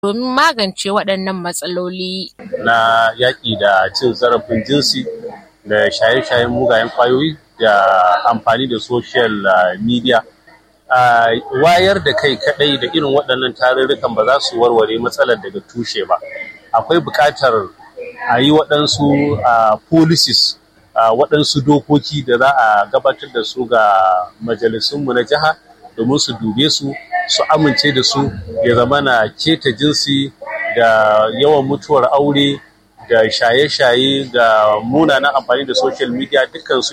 domin magance waɗannan matsaloli. Na yaƙi da cin zarafin jinsi da shaye-shayen mugayen ƙwayoyi da amfani da social media. wayar da kai kaɗai da irin waɗannan tarurrukan ba za su warware matsalar daga tushe ba. Akwai buƙatar a yi waɗansu policies waɗansu dokoki da za a gabatar da su ga majalisunmu na jiha domin su dube su su amince da su ya zama na keta jinsi da yawan mutuwar aure da shaye-shaye da munanan amfani da social media dukkan su